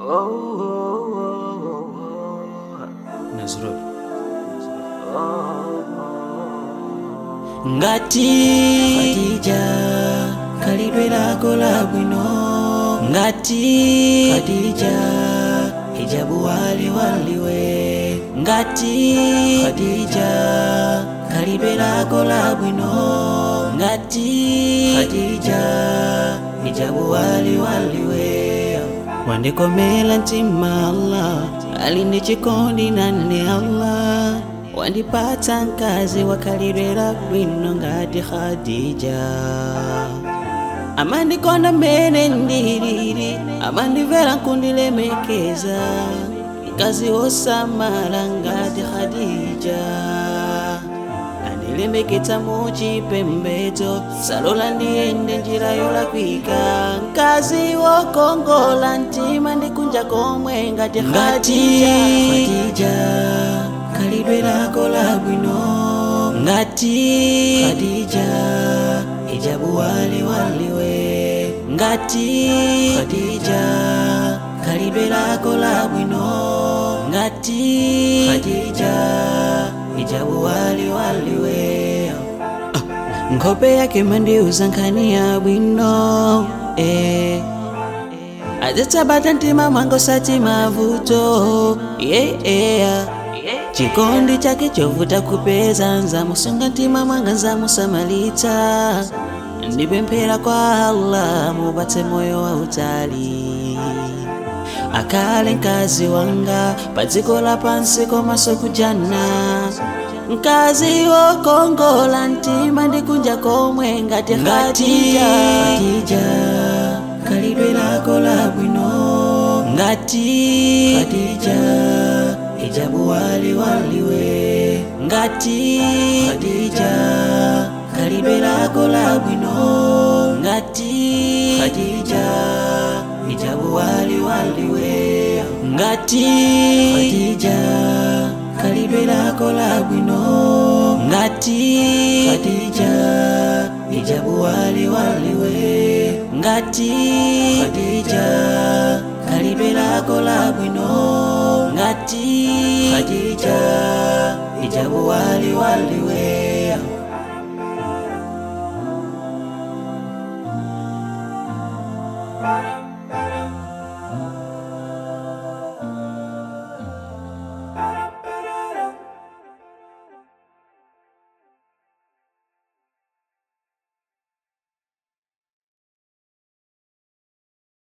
Nazrul. ngati Khadija khalidwe lako labwino ngati Khadija hijabu wali waliwe ngati Khadija khalidwe lako labwino ngati Khadija hijabu wali waliwe wandikomela mtima Allah alinde chikondi nane Allah wandipatsa mkazi wakhalidwe labwino ngati Khadija amandikonda mmene ndilili amandimvera nkundilemekeza mkazi wosamala ngati Khadija andilemeketsa muchipembedzo salola ndiyende njira yolakwika mkazi wokongola mtima ndikunja komwe ngati Khadija khalidwe lako labwino ngati Khadija hijabu wali waliwe ngati Khadija khalidwe lako labwino ngati Khadija hijabu wali waliwe ah, nkhope yake mandiuza nkhani ya bwino eh. adzitsabata mtima mwango sati mavuto yeah, yeah. chikondi chake chovuta kupeza nzamusunga mtima mwanga nzamusamalitsa ndipemphera kwa Allah mupatse moyo wa utali akhale mkazi wanga pa dziko lapansi komanso kujana mkazi wokongola mtima ndikunja komwe ngati Khadija khalidwe lako labwino ngati Khadija hijabu wali waliwe ngati Khadija khalidwe lako labwino ngati Khadija hijabu wali waliwe ngati Khadija khalidwe lako labwino ngati Khadija hijabu wali waliwe ngati Khadija khalidwe lako labwino ngati Khadija hijabu wali waliwe Bye.